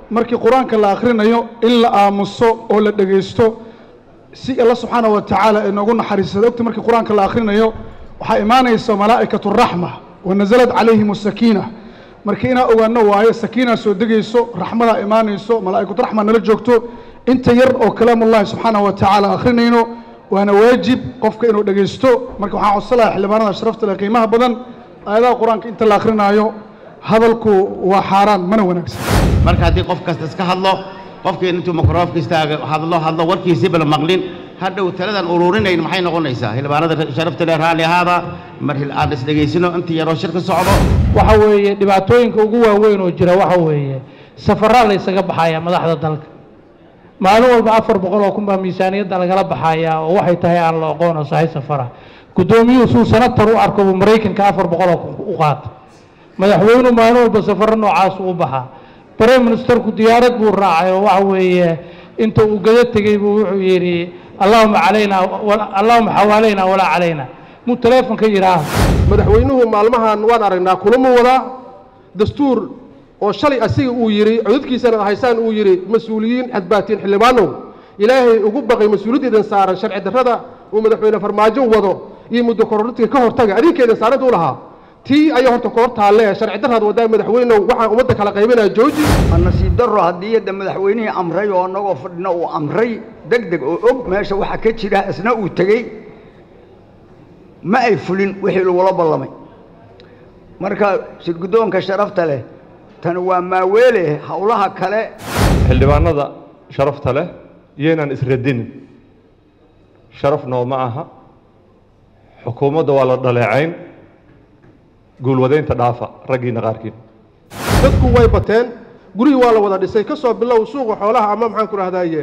markii qur-aanka la akhrinayo in la aamuso oo la dhegaysto si alla subxaana wa tacaala ay noogu naxariisada ogta markii qur-aanka la akhrinayo waxaa imaanaysa malaa'ikatu raxma wa nasalad calayhim asakiina marka inaa ogaano waayo sakiinaa soo degayso raxmadaa imaanayso malaa'ikatu raxma nala joogto inta yar oo kalaamullahi subxaana wa tacaala akhrinayno waana waajib qofka inuu dhegaysto marka waxaan codsan lahaa xildhibaanada sharafta leh qiimaha badan aayadaha qur-aanka inta la akrinaayo hadalku waa xaaraan mana wanaagsan marka haddii qof kasta iska hadlo qofkii intuu mikrofoonka istaaga hadlo hadlo warkiisiiba la maqlin hadhow taladan ururinayn maxay noqonaysaa xildhibaanada sharafta leh raalli ahaada mar aan isdhegaysino inta yaroo shir ka socdo waxa weeye dhibaatooyinka ugu waaweyn oo jira waxa weeye safaraa la ysaga baxayaa madaxda dalka maalin walba afar boqol oo kun baa miisaaniyadda lagala baxayaa oo waxay tahay aan la oqoon oo sahay safara guddoomiyuhu suu sanatar u arko buu maraykanka afar boqol oo kun u qaata madaxweynuhu maalin walba safaro noocaas u baxaa brime ministerku diyaarad buu raacay oo waxa weeye inta uu gado tegey buu wuxuu yidhi allahuma calayna allahuma xawaalayna walaa calayna muu teleefonka yidhaah madaxweynuhu maalmahan waan aragnaa kulama wadaa dastuur oo shalay asiga uu yidhi codadkiisana haysaan uu yidhi mas-uuliyiin xadbaatiin xildhibaanow ilaahay ugu baqay mas-uuliyaddeedan saaran sharci darrada uu madaxweyne farmaajo wado iyo muddo korortiga ka hortaga adinkeedan saaranta u lahaa tii ayaa horta ka hor taalle sharci darraad wadaa madaxweynow waxaan ummadda kala qaybinaya jooji nasiib darro haddii yadda madaxweynihii amray oo annagoo fadhina uu amray deg deg oo og meesha waxa ka jira isna uu tegey ma ay fulin wixii lagula ballamay marka shirguddoonka sharafta leh tan waa maaweele howlaha kale xildhibaanada sharafta leh iyaynaan isradinin sharaf nooma aha xukuumadda waa la dhaleecayn guulwadaynta dhaafa raggiina qaarkiin dadku way bateen gurihii waa la wada dhisay ka soo bilow suuqa xoolaha ama maxaan ku rahdaye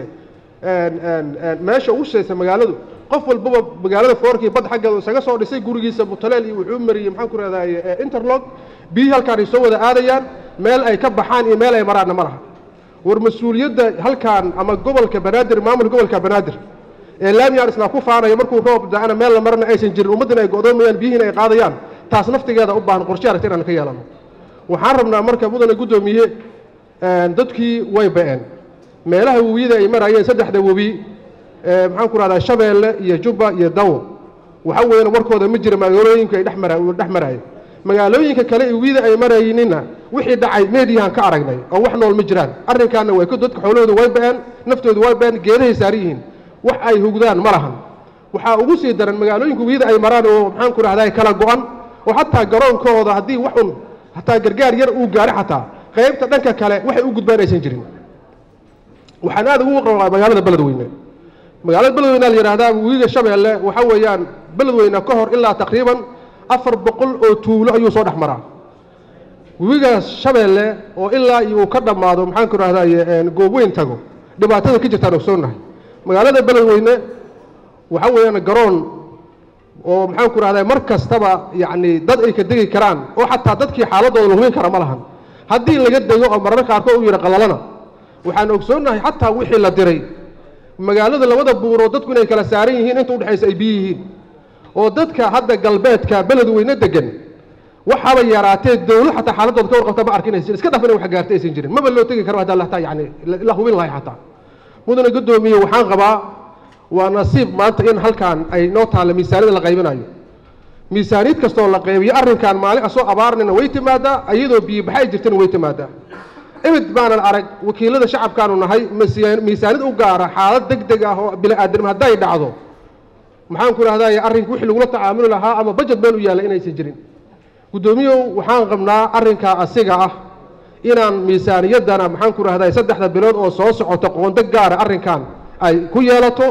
meesha ugu shaysa magaaladu qof walbaba magaalada foorkii bad xaggeeda isaga soo dhisay gurigiisa mutaleel iyo wuxuu mariyey maxaan ku rahdaye interlog biyihii halkaan ay soo wada aadayaan meel ay ka baxaan iyo meel ay maraanna ma laha war mas-uuliyadda halkaan ama gobolka banaadir maamulka gobolka banaadir ee laamiyaan isla ku faanaya markuu roob da-ana meel la marana aysan jirin ummaddina ay go'doomayaan biyihiina ay qaadayaan taas naftigeeda u baahan qorshe aragti inaan ka yeelano waxaan rabnaa marka mudane guddoomiye dadkii way ba'een meelaha webiyada ay marayeen saddexda webi maxaan ku rahdaa shabeelle iyo jubba iyo dawo waxa weeyaan warkooda ma jira magaalooyinka ay dhex maraayen magaalooyinka kale webiyada ay marayninna wixii dhacay meediyahan ka aragnay oo wax nool ma jiraan arrinkaana way dadka xoolahooda way ba'een naftooda way ba'een geedahay saaran yihiin wax ay hugdaan ma lahan waxaa ugu sii daran magaalooyinka webiyada ay maraan oo maxaan ku rahdaa kala go'an oo xataa garoonkooda haddii wax un hataa gargaar yar uu gaaro xataa qaybta dhanka kale waxay u gudbaan aysan jirin waxaan aad ugu qabaa magaalada beledweyne magaalada beledweyne la yidhahdaa webiga shabeelle waxa weeyaan beledweyne ka hor ilaa taqriiban afar boqol oo tuulo ayuu soo dhex maraa webiga shabeelle oo ilaa iyo uu ka dhammaado maxaan ku rahdaye goobweyn tago dhibaatada ka jirtaan ogsoonnahay magaalada beledweyne waxa weeyaan garoon oo maxaan ku rahdaa mar kastaba yacni dad ay ka degi karaan oo xataa dadkii xaaladooda la hubin kara ma lahan haddii laga dego oo mararka qaarkood u yidhi qalalana waxaan ogsoonnahay xataa wixii la diray magaalada labada buuroo dadku inay kala saaran yihiin inta udhexaysa ay biyo yihiin oo dadka hadda galbeedka beledweyne degan waxaaba yaraatee dowlad xataa xaaladooda ka warqabta ma arkin aysan iska dhaf inay wax gaartay aysan jirin maba loo tegi karo haddaa lataa yacni la hubin lahay xataa mudane guddoomiye waxaan qabaa waa nasiib maanta in halkaan ay noo taalla miisaaniyada la qaybinayo miisaaniyad kastoo la qaybiyo arrinkan maalin asoo abaarnina way timaadaa iyadoo biyobaxa ay jirtana way timaadaa imid baanan arag wakiilada shacabkaanu nahay miisaaniyad u gaara xaalad deg deg ah oo bini-aadam hadday dhacdo maxaan ku rahdaye arrinka wixii lagula tacaamuli lahaa ama bajet meel u yaalla inaysan jirin guddoomiyow waxaan qabnaa arrinkaa asiga ah inaan miisaaniyaddana maxaan ku rahdaye saddexda bilood oo soo socota qoonda gaara arrinkan ay ku yeelato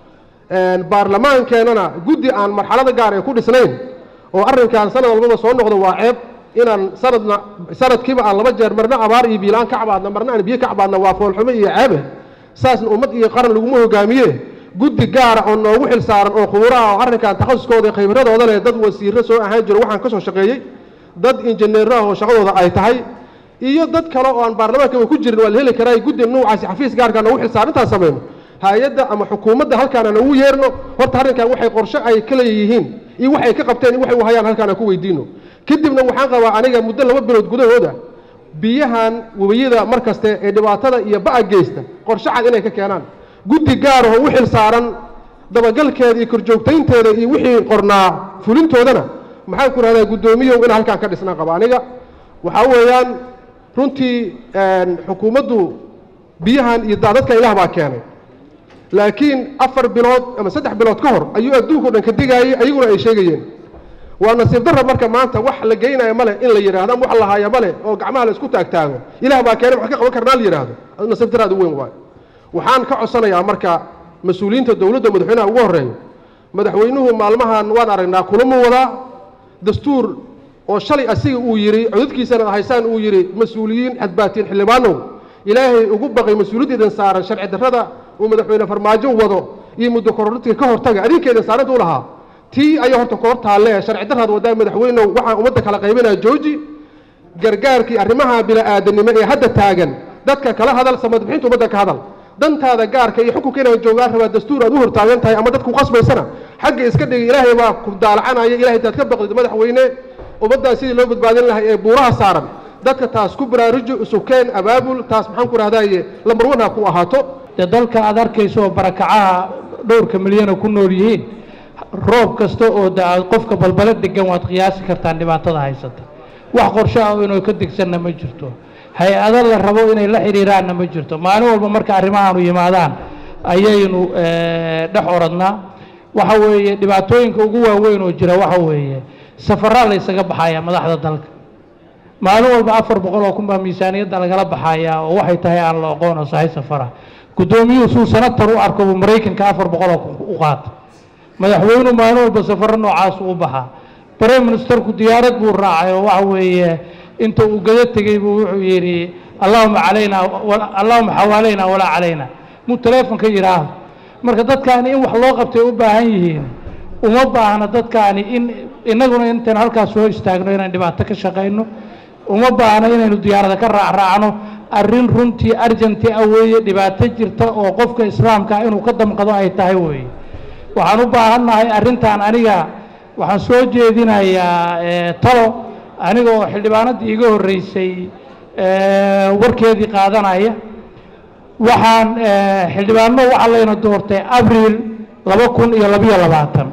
baarlamaankeenana guddi aan marxalada gaar ay ku dhisnayn oo arrinkan sanad walbaba soo noqdo waa ceeb inaan sanadna sanadkiiba aan laba jeer marna abaar iyo biilaan ka cabaadna marna aan biyo ka cabaadna waa foolxumo iyo ceebe saasna ummad iyo qaran laguma hogaamiye guddi gaara oo noogu xil saaran oo khuburaha oo arrinkan takhasuskooda iyo khibradooda leh dad wasiirro soo ahaan jiro waxaan ka soo shaqeeyey dad injineero ah oo shaqadooda ay tahay iyo dad kale oo aan baarlamaankaba ku jirin waa la heli karaa guddi nuucaasi xafiis gaarka noogu xil saaran intaan samayno hay-adda ama xukuumadda halkaan aan ugu yeerno horta arrinkan waxay qorshe ay ka leeyihiin iyo waxay ka qabteen iyo waxay u hayaan halkaan aan ku weydiino kadibna waxaan qabaa aniga muddo laba bilood gudahooda biyahan webiyada mar kaste ee dhibaatada iyo ba'a geysta qorshe cad inay ka keenaan guddi gaar oo u xil saaran dabagalkeeda iyo korjoogtaynteeda iyo wixii qornaa fulintoodana maxaan ku rahdaa guddoomiyow in halkaan ka dhisnaan qaba aniga waxaa weeyaan runtii xukuumaddu biyahan iyo daadadka ilaah baa keenay laakiin afar bilood ama saddex bilood ka hor ayuu adduunka o dhan ka digaayey ayaguna ay sheegayeen waa nasiib darra marka maanta wax la geynaya male in la yidhahdo ama wax la haaya male oo gacmaha la isku taagtaago ilaah baa keenay maxaan ka qaban karnaa la yidhaahdo nasiib darraad u weyn waayo waxaan ka codsanayaa marka mas-uuliyiinta dowladda madaxweynaha ugu horreeyo madaxweynuhu maalmahan waan aragnaa kulamuu wadaa dastuur oo shalay asiga uu yidhi codadkiisana haysaan uu yidhi mas-uuliyiin xadbaatiin xildhibaanow ilaahay ugu baqay mas-uuliyaddeedan saaran sharci darrada uu madaxweyne farmaajo wado iyo muddo korortiga ka hortaga adinkeedan saaranta u lahaa tii ayaa horta ka hor taalle sharci darraad wadaa madaxweynow waxaan ummadda kala qaybinaya jooji gargaarkii arrimaha bila'aadanimo ee hadda taagan dadka kala hadal samadbixinta ummadda ka hadal dantaada gaarka iyo xukunka inaan joogaan rabaa dastuur aad u hortaagan tahay ama dadku qasbaysana xagga iska dhigay ilaahay baa ku daalacanaya ilahay intaad ka baqdid madaxweyne ummaddan sidii loo badbaadin lahay ee buuraha saaran dadka taas ku baraaruji usukeen abaabul taas maxaan ku rahdaye lambar wan ha ku ahaato dee dalka aad arkayso oo barakacaha dhowrka milyana ku nool yihiin roob kasta oo da qofka balbala degan waad qiyaasi kartaan dhibaatada haysata wax qorsho ah inuu ka degsanna ma jirto hay-ado la rabo inay la xidhiiraanna ma jirto maalin walba marka arrimahaanu yimaadaan ayaynu dhex oradnaa waxa weeye dhibaatooyinka ugu waaweyn oo jira waxa weeye safaraa la ysaga baxayaa madaxda dalka maalin walba afar boqol oo kun baa miisaaniyadda lagala baxayaa oo waxay tahay aan la oqoon oo sahay safara guddoomiyuhu suu senatar u arko buu maraykanka afar boqol oo kun u qaata madaxweynuhu maalin walba safaro noocaasu u baxaa prime ministerku diyaarad buu raacay oo waxa weeye inta uu gada tegey buu wuxuu yidhi allahuma calayna allahuma xawaalayna walaa calayna muu teleefonka yidhaahdo marka dadkaani in wax loo qabtay u baahan yihiin uma baahna dadkaani in innaguna intaynu halkaas soo istaagno inaan dhibaato ka shaqayno uma baahna inaynu diyaarada ka raacraacno arrin runtii arjanti ah weeye dhibaato jirta oo qofka islaamka ah inuu ka damqado ay tahay weeye waxaan u baahannahay arrintan aniga waxaan soo jeedinayaa talo aniga oo xildhibaanadii iga horreysay warkeedii qaadanaya waxaan xildhibaano waxaa layna doortay abriil laba kun iyo labiyo labaatan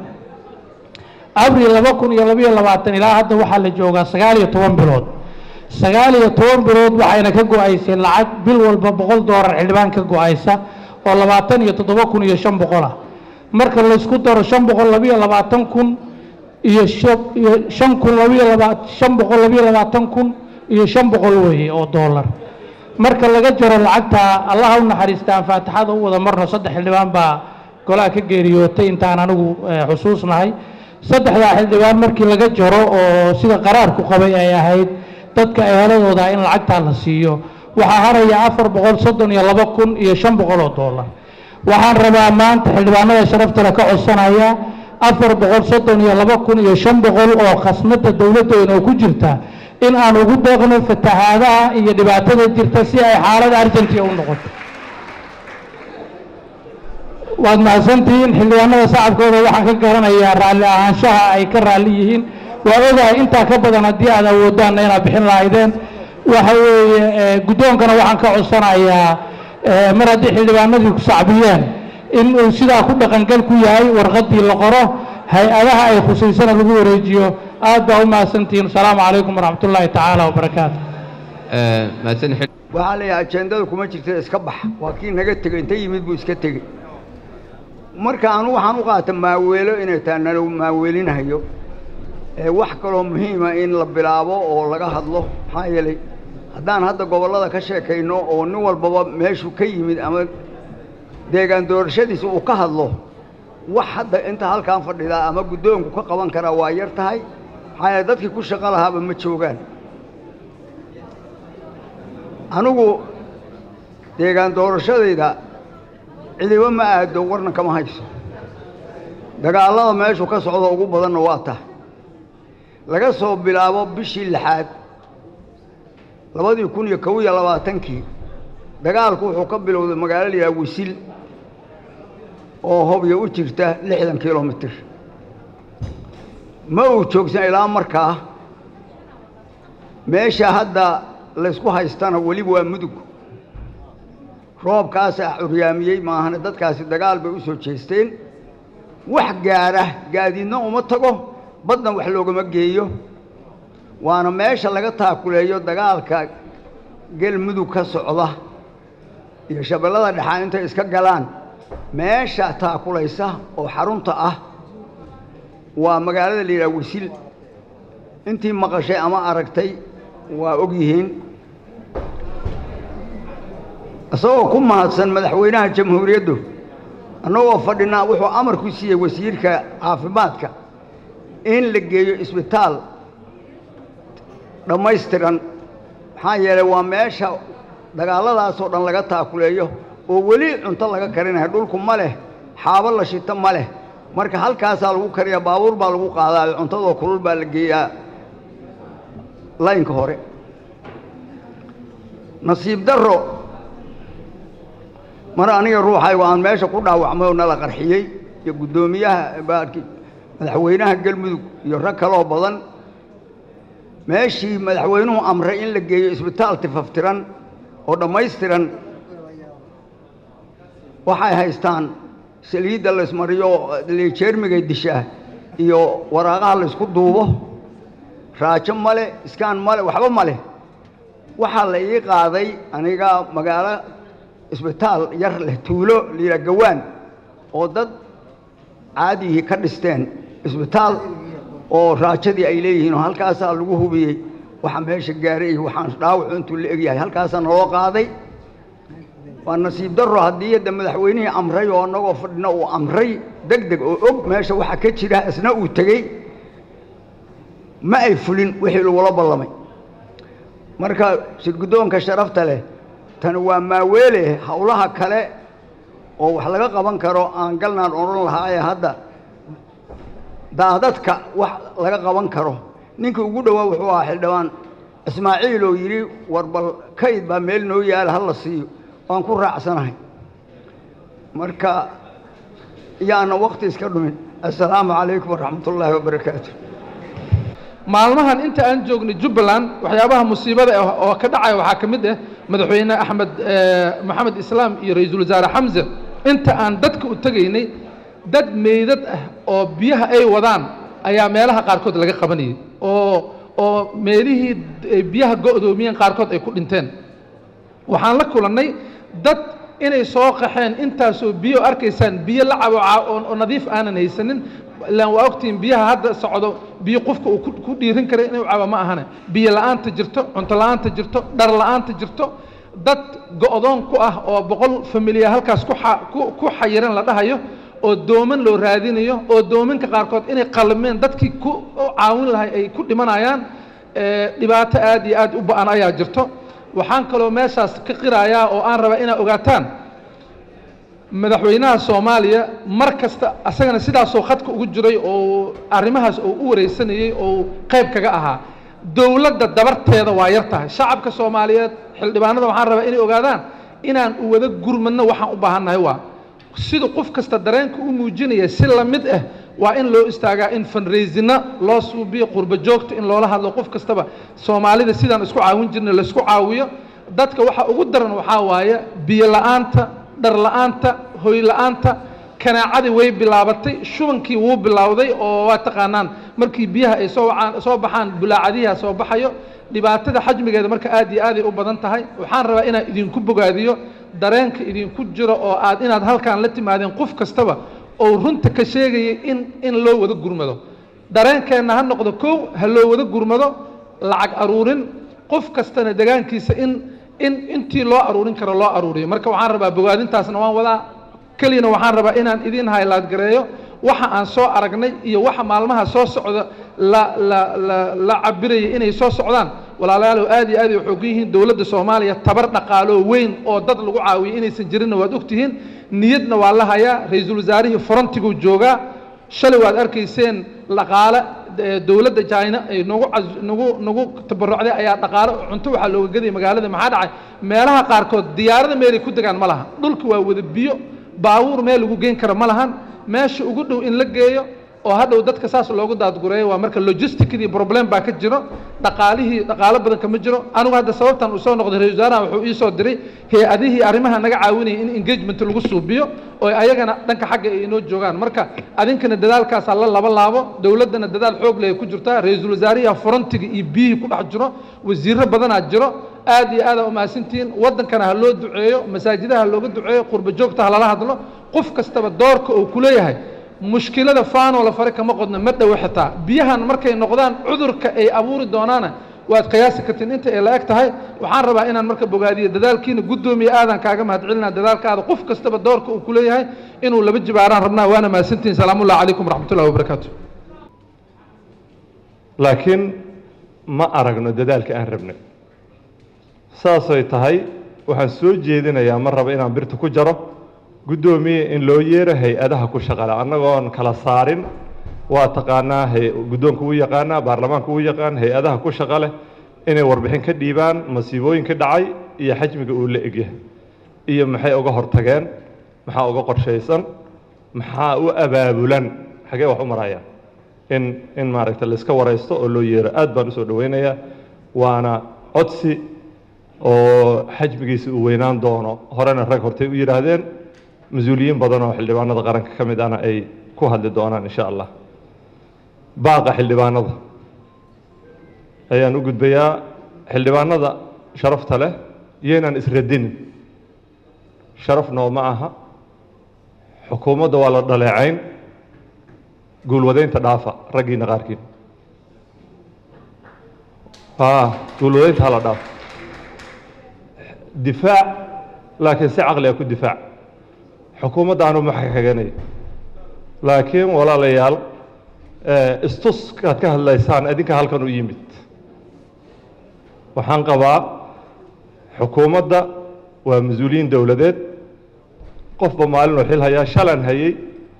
abriil laba kun iyo labiyo labaatan ilaa hadda waxaa la joogaa sagaal iyo toban bilood sagaal iyo toban bilood waxayna ka go-aysay lacag bil walba boqol doolar xildhibaan ka go-aysa oo labaatan iyo toddoba kun iyo shan boqol ah marka laysku daro shan boqol labiyo labaatan kun iyo iyo shan kun labiyo laba shan boqol labiyo labaatan kun iyo shan boqol weeye oo doolar marka laga jaro lacagta allaha u naxariista aan faatixada u wada marno saddex xildhibaan baa golaha ka geeriyootay intaan anigu xusuusnahay saddexdaa xildhibaan markii laga jaro oo sida qaraarku qabay ay ahayd dadka eheladooda in lacagtaa la siiyo waxaa haraya afar boqol soddon iyo laba kun iyo shan boqol oo doolar waxaan rabaa maanta xildhibaanada sharaftale ka codsanaya afar boqol soddon iyo laba kun iyo shan boqol oo khasnada dowladdeena oo ku jirta in aan ugu deeqno fatahaadaha iyo dhibaatada jirta si ay xaalada argentia u noqoto waad mahadsantihiin xildhibaanada shacabkooda waxaan ka garanayaa raalli ahaanshaha ay ka raalli yihiin waa ogahay intaa ka badan haddii aad awoodaanna inaad bixin lahaydeen waxa weeye guddoonkana waxaan ka codsanayaa mar haddii xildhibaanadii ku sacbiyeen in uu sidaa ku dhaqangal ku yahay warqaddii la qoro hay-adaha ay khusaysana lagu wareejiyo aad baa u mahadsantihiin asalaamu calaykum waraxmat ullaahi tacaala wabarakaatu waxaa la yidhaha ajendada kuma jirta iska bax waa kii naga tegey inta yimid buu iska tegey marka anu waxaan u qaata maaweelo inay tahay nala maaweelinahayo wax kaloo muhiima in la bilaabo oo laga hadlo maxaa yeelay haddaan hadda gobollada ka sheekayno oo nin walbaba meeshuu ka yimid ama deegaan doorashadiisa uu ka hadlo wax hadda inta halkaan fadhidaa ama guddoonku ka qaban karaa waa yar tahay maxaa yeele dadkii ku shaqo lahaaba ma joogaan anigu deegaan doorashadayda cidiba ma aado warna kama hayso dagaallada meeshu ka socdo ugu badanna waa tahay laga soo bilaabo bishii lixaad labadii kun iyo kow iyo labaatankii dagaalku wuxuu ka bilowday magaalo la yidhaha wisil oo hobyo u jirta lixdan kilomitir ma uu joogsan ilaa markaa meesha hadda laysku haystana weliba waa mudug roobkaasaa curyaamiyey maahane dadkaasi dagaal bay u soo jeesteen wax gaara gaadiidna uma tago baddan wax loogama geeyo waana meesha laga taakuleeyo dagaalka galmudug ka socda iyo shabeellada dhexaa intay iska galaan meesha taakulaysa oo xarunta ah waa magaalada la yidhaha wisil intii maqashay ama aragtay waa og yihiin isagoo ku mahadsan madaxweynaha jamhuuriyaddu annagoo fadhinaa wuxuu amar ku siiyey wasiirka caafimaadka in la geeyo isbitaal dhammaystiran maxaa yeelay waa meesha dagaalladaasoo dhan laga taakuleeyo oo weli cunto laga karinayo dhulku ma leh xaabo la shito ma leh marka halkaasaa lagu kariyaa baabuur baa lagu qaadaayo cuntadoo kulul baa la geeyaa laynka hore nasiib darro mar aniga ruuxaygu aan meesha ku dhaawacmay oo nala qarxiyey iyo guddoomiyaha baadki madaxweynaha galmudug iyo rag kaloo badan meeshii madaxweynuhu amray in la geeyo isbitaal tifaftiran oo dhammaystiran waxay haystaan saliidda laysmariyo jeermigay dishaa iyo waraaqaha laysku duubo raajo male iskaan male waxba ma leh waxaa la ii qaaday aniga magaalo isbitaal yar leh tuulo layidhaha gawaan oo dad caadihii ka dhisteen isbitaal oo raajadii ay leeyihiin oo halkaasaa lagu hubiyey waxa meesha gaaray iyo waxaan dhaawacu intuu la egyahay halkaasaa naloo qaaday waa nasiib darro haddii hadda madaxweynihii amray oo annagoo fadhina uu amray deg deg oo og meesha waxa ka jira isna uu tegey ma ay fulin wixii lagula ballamay marka shirguddoonka sharafta leh tani waa maaweele howlaha kale oo wax laga qaban karo aan galnaan odhan lahaayee hadda daadadka wax laga qaban karo ninkii ugu dhowaa wuxuu ahaa xildhibaan ismaaciil oo yidhi war bal kayd baa meel noo yaala ha la siiyo waan ku raacsanahay marka yaana wakti iska dhumin assalaamu calaykum waraxmat ullaahi wabarakaatu maalmahan inta aan joognay jubbaland waxyaabaha musiibada ah oo ka dhacaya waxaa ka mid ah madaxweyne axmed maxamed islaam iyo ra-iisul wasaare xamse inta aan dadka u tegaynay dad meydad ah oo biyaha ay wadaan ayaa meelaha qaarkood laga qabanayay oo oo meelihii ay biyaha go'doomiyeen qaarkood ay ku dhinteen waxaan la kulannay dad inay soo qaxeen intaasoo biyo arkaysaan biyo la cabo oo nadiif aanan haysanin ilaan waa ogtihiin biyaha hadda socdo biyo qofka uu ku dhiirin kara inuu cabo ma ahane biyo la'aanta jirto cunto la'aanta jirto dhar la'aanta jirto dad go'doon ku ah oo boqol familiya halkaas ku xayiran la dhahayo oo dooman loo raadinayo oo doominka qaarkood inay qalmeen dadkii ku caawin lahay ay ku dhimanayaan dhibaato aad iyo aad u ba'an ayaa jirto waxaan kaloo meeshaas ka qirayaa oo aan rabaa inaad ogaataan madaxweynaha soomaaliya mar kasta asagana sidaasoo khadka ugu jiray oo arrimahaas oo u wareysanayey oo qayb kaga ahaa dowladda dabarteeda waa yar tahay shacabka soomaaliyeed xildhibaanada waxaan rabaa inay ogaadaan inaan u wada gurmadno waxaan u baahannahay waa sida qof kasta dareenka u muujinaya si la mid ah waa in loo istaagaa in fundraisina loo suubiyo qurbo joogta in loola hadlo qof kastaba soomaalida sidaan isku caawin jirna laisku caawiyo dadka waxa ugu daran waxaa waaye biyo la'aanta dhar la'aanta hoy la'aanta kanaacadii way bilaabatay shubankii wuu bilowday oo waa taqaanaan markii biyaha ay soo wacaan soo baxaan bulaacadiha soo baxayo dhibaatada xajmigeeda marka aad iyo aaday u badan tahay waxaan rabaa inaan idinku bogaadiyo dareenka idinku jiro oo aad inaad halkaan la timaadeen qof kastaba oo runta ka sheegayay in in loo wada gurmado dareenkeenna ha noqdo kow ha loo wada gurmado lacag aruurin qof kastana degaankiisa in in intii loo aruurin karo loo aruuriyo marka waxaan rabaa bogaadintaasna waan wadaa keliyana waxaan rabaa inaan idiin haylaad gareeyo waxa aan soo aragnay iyo waxa maalmaha soo socda la la la la cabiraya inay soo socdaan walaalayaalow aad iyo aad ay xoog yihiin dowladda soomaaliya tabar dhaqaaloo weyn oo dad lagu caawiyo inaysan jirinna waad ogtihiin niyadna waa la hayaa ra-iisul wasaarihii forontiguu joogaa shalay waad arkayseen dhaqaale dowladda china ay nagu nagu nagu tabarucday ayaa dhaqaale cunto waxaa looga gadaya magaalada maxaa dhacay meelaha qaarkood diyaarada meelay ku degaan ma laha dhulka waa wada biyo baabuur meel lagu geyn karo ma lahan meesha ugu dhow in la geeyo oo hadhow dadka saas loogu daadgureeyo waa marka logisticdii problem baa ka jiro dhaqaalihii dhaqaalo badan kama jiro anigu hadda sababtan uu soo noqday ra-isul wasaaraha wuxuu ii soo diray hay-adihii arrimaha naga caawinayay in engagement lagu suubiyo oo ayagana dhanka xagga ay inoo joogaan marka adinkana dadaalkaasaa la laba laabo dowladdana dadaal xoog leh ay ku jirtaa ra-iisul wasaarihi frontiga iyo biyihii ku dhex jiro wasiirro badanaa jiro aad iyo aada umahadsantihiin waddankana ha loo duceeyo masaajidaha ha looga duceeyo qurba joogta ha lala hadlo qof kastaba doorka uu ku leeyahay mushkilada faanoo la fare kama qodna ma dhowo xitaa biyahan markay noqdaan cudurka ay abuuri doonaana waad qiyaasi kartiin inta ay la eg tahay waxaan rabaa inaan marka bogaadiyo dadaalkiina guddoomiye aadan kaaga mahadcelinaa dadaalkaada qof kastaba doorka uu ku leeyahay inuu laba jibaaraan rabnaa waana mahadsantihiin salaamullahi calaykum waraxmatullahi wabarakaatu laakiin ma aragno dadaalka aan rabnay saasay tahay waxaan soo jeedinayaa ma raba inaan birta ku jaro guddoomiye in loo yeero hay-adaha ku shaqale annagoon kala saarin waa taqaanaa hay- guddoonka wuu yaqaanaa baarlamaanka wuu yaqaan hay-adaha ku shaqa leh inay warbixin ka dhiibaan masiibooyinka dhacay iyo xajmiga uu la egyahay iyo maxay uga hortageen maxaa uga qorshaysan maxaa u abaabulan xagee wax u marayaan in in maaragta la iska waraysto oo loo yeero aad baan usoo dhoweynayaa waana codsi oo xajmigiisa uu weynaan doono horena rag hortay u yidhaahdeen mas-uuliyiin badan oo xildhibaanada qaranka ka mid ahna ay ku hadli doonaan insha allah baaqa xildhibaanada ayaan u gudbayaa xildhibaanada sharafta leh iyaynaan isradinin sharaf nooma aha xukuumadda waa la dhaleecayn guulwadaynta dhaafa raggiina qaarkiin a guulwadaynta hala dhaafa difaac laakiin si caqliga ku difaac xukuumadda anu ma xaganayo laakiin walaalayaal istuskaad ka hadlaysaan idinka halkan u yimid waxaan qabaa xukuumadda waa mas-uuliyiin dowladeed qofba maalinuu xil hayaa shalan hayey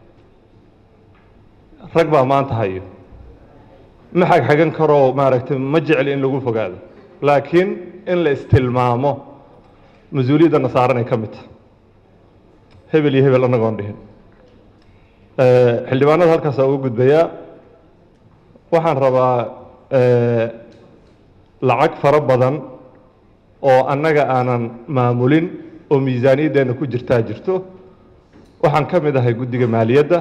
rag baa maanta hayo ma xagxagan karoo maaragtay ma jecli in lagu fogaado laakiin in la istilmaamo mas-uuliyadana saaranay ka mid tahay hebel iyo hebel annagoon dhihin xildhibaanada halkaasaa ugu gudbayaa waxaan rabaa lacag fara badan oo annaga aanan maamulin oo miisaaniyaddeenna ku jirtaa jirto waxaan ka mid ahay guddiga maaliyadda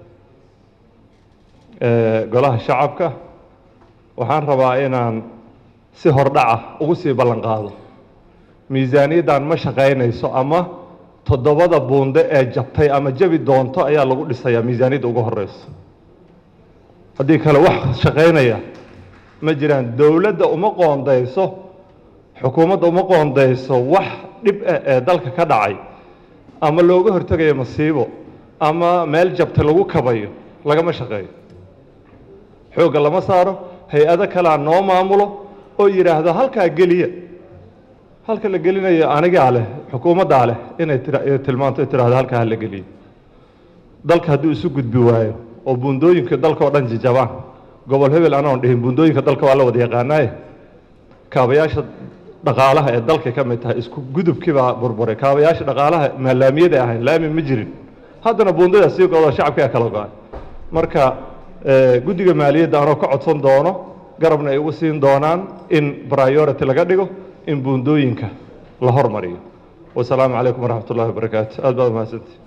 golaha shacabka waxaan rabaa inaan si hordhaca ugu sii ballan qaado miisaaniyaddan ma shaqaynayso ama toddobada buunde ee jabtay ama jabi doonto ayaa lagu dhisayaa miisaaniyadda ugu horeyso haddii kale wax shaqaynaya ma jiraan dowladda uma qoondayso xukuumadda uma qoondayso wax dhib ah ee dalka ka dhacay ama looga hortegayo masiibo ama meel jabta lagu kabayo lagama shaqeeyo xoogga lama saaro hay-ado kalea noo maamulo oo yidhaahdo halkaa geliya halka la gelinayo anigaa leh xukuumaddaa leh inay tira- tilmaanto ay tidhahdo halkaa ha la geliyo dalka hadduu isu gudbi waayo oo buundooyinka dalka oo dhan jijabaan gobol hebel anoon dhihin buundooyinka dalka waa la wada yaqaanaaye kaabayaasha dhaqaalaha ee dalka ka mid tahay isku gudubkii baa burburay kaabayaasha dhaqaalaha maalaamiyada ahayn laami ma jirin haddana buundada sii godo shacabkaa kala go-ay marka guddiga maaliyadda anoo ka codsan doono garabna ay ugu siin doonaan in priority laga dhigo in buundooyinka la hormariyo wasalaamu calaykum waraxmat ullahi wabarakaatu aad baad umahadsantii